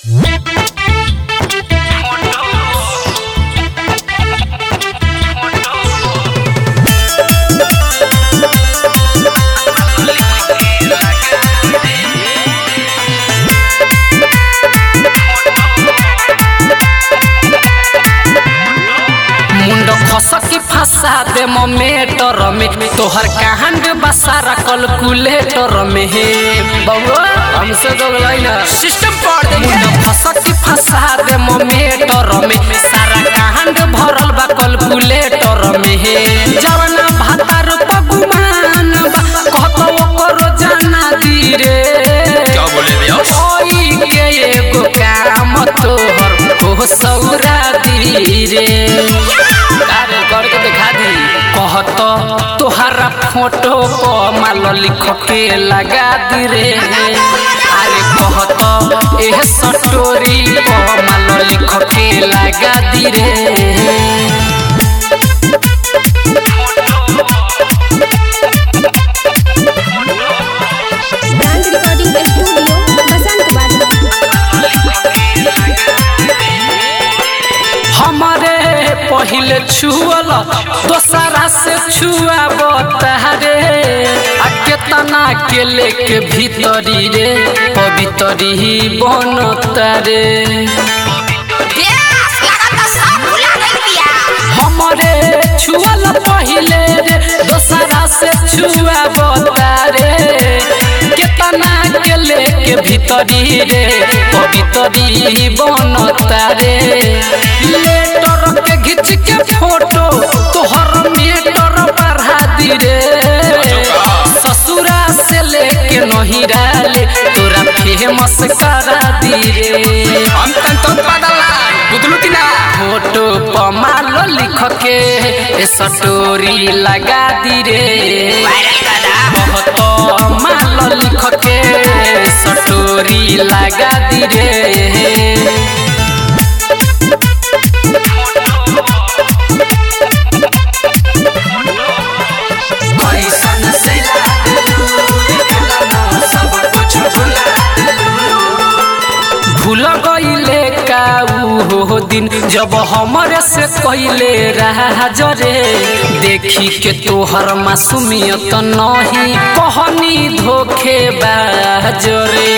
सकी फंसा दे मोमेटर में तोहर कांड बसारा कैलकुलेटर में हे बउआ हमसे तो ना सिस्टम पढ़ दे मुंडा फंसकी फंसा दे मोमेटर में सारा कांड भरल बा कैलकुलेटर में हे जवना भातार पगुमान बा कहतो ओकरो जाना दी रे क्या बोले भैया कोई के एगो काम तोहर हो सौरा दी रे अरे करके दिखा दी कहत तोहरा फोटो पर माल लिख के लगा दी रे अरे कहत एह स्टोरी पर माल लिख के लगा दी रे डांस रिकॉर्डिंग स्टूडियो बसंत हमारे पहले छुअल दोसरा से छुआ बतारे आ केतना के लेके भीतरी रे पवितरी ही बनता रे हमारे छुअल पहले रे दोसरा से छुआ बतारे केतना के लेके भीतरी रे पवितरी बनता रे लेटर के घिच के फोटो तोहर मेटर बढ़ा दी रे ससुरा से लेके नहिरा ले तोरा फेमस करा दी रे हम तन तो बदला बुदलू की ना फोटो पमालो लिख के स्टोरी लगा दी रे बहुत मालो लिख के स्टोरी लगा दी रे कैसन से लागलू, देखला सब कुछ भुला भूल गईले का ऊ हो दिन जब हमरे से कइले राज रे देखी के तोहर मासूमियत नहीं कहनी धोखे बाज रे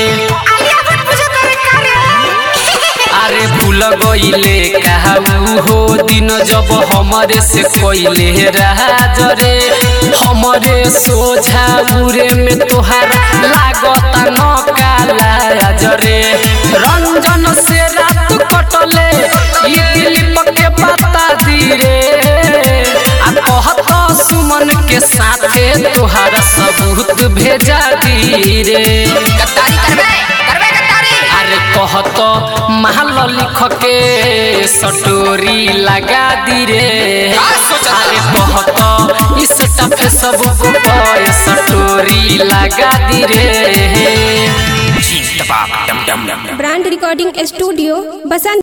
अरे भूल गईले का ऊ हो दिन जब हमरे से कइले राज रे हमरे सोझा उरे में तोहार लागता न काला रे रंजन से रात कटले ई दिलीप के बता दी रे आ कहत सुमन के साथे तोहार सबूत भेजा दी रे गद्दारी करबे करबे गद्दारी अरे कहत महल लिख के सटोरी लगा दी रे का सोचत अरे कहत इस टफे सब पर सटोरी लगा दी रे जी दबाब डम डम डम ब्रांड रिकॉर्डिंग स्टूडियो बसंत